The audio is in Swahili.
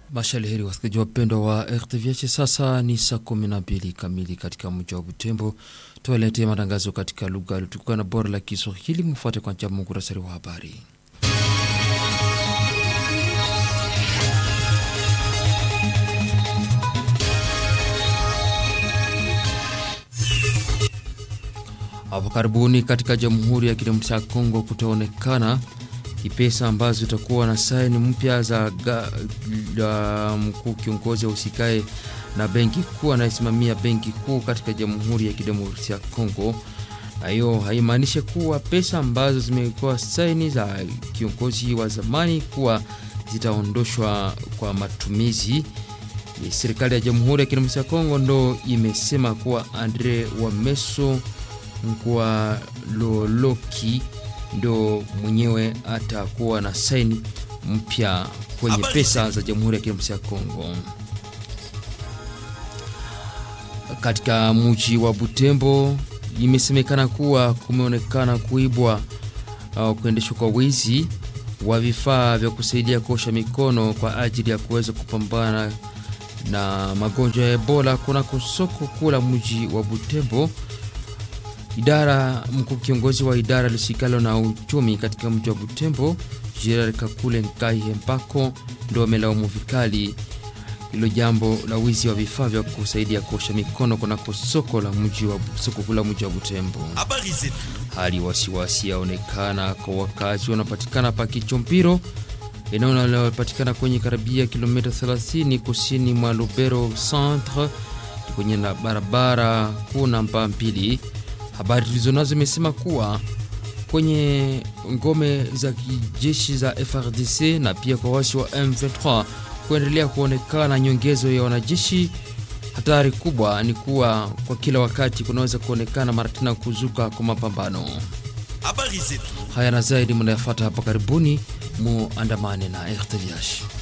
Mashaliheri wasikilizaji wapendwa wa RTVH, sasa ni saa kumi na mbili kamili katika mji wa Butembo. Tuwaletee matangazo katika lugha yaliyotukuka na bora la Kiswahili. Mfuate kwa njia muhtasari wa habari. Hapo karibuni katika Jamhuri ya Kidemokrasia ya Kongo kutaonekana pesa ambazo zitakuwa na saini mpya za mkuu kiongozi wa usikae na benki kuu anayesimamia benki kuu katika Jamhuri ya Kidemokrasia ya Kongo, na hiyo haimaanishi kuwa pesa ambazo zimekuwa saini za kiongozi wa zamani kuwa zitaondoshwa kwa matumizi. Serikali ya Jamhuri ya Kidemokrasia ya Kongo ndo imesema kuwa Andre Wameso Nkwa Loloki ndo mwenyewe atakuwa na saini mpya kwenye pesa za Jamhuri ya Kidemokrasia ya Kongo. Katika mji wa Butembo imesemekana kuwa kumeonekana kuibwa au kuendeshwa kwa wizi wa vifaa vya kusaidia kuosha mikono kwa ajili ya kuweza kupambana na magonjwa ya Ebola kunako soko kuu la mji wa Butembo. Idara mkuu kiongozi wa idara lisikalo na uchumi katika mji wa Butembo Gerard Kakule Nkaihe Mpako ndo amelaumu vikali hilo jambo la wizi wa vifaa vya kusaidia kuosha mikono kunako soko la mji wa soko kuu la mji wa Butembo. Hali wasiwasi yaonekana kwa wakazi wanapatikana pa Kichompiro, eneo linalopatikana kwenye karibia kilomita 30 kusini mwa Lubero centre kwenye na barabara kuu namba mbili. Habari tulizonazo imesema kuwa kwenye ngome za kijeshi za FRDC na pia kwa wasi wa M23 kuendelea kuonekana nyongezo ya wanajeshi. Hatari kubwa ni kuwa kwa kila wakati kunaweza kuonekana mara tena kuzuka kwa mapambano haya, na zaidi mnayafuata hapa karibuni. Muandamane na RTVH.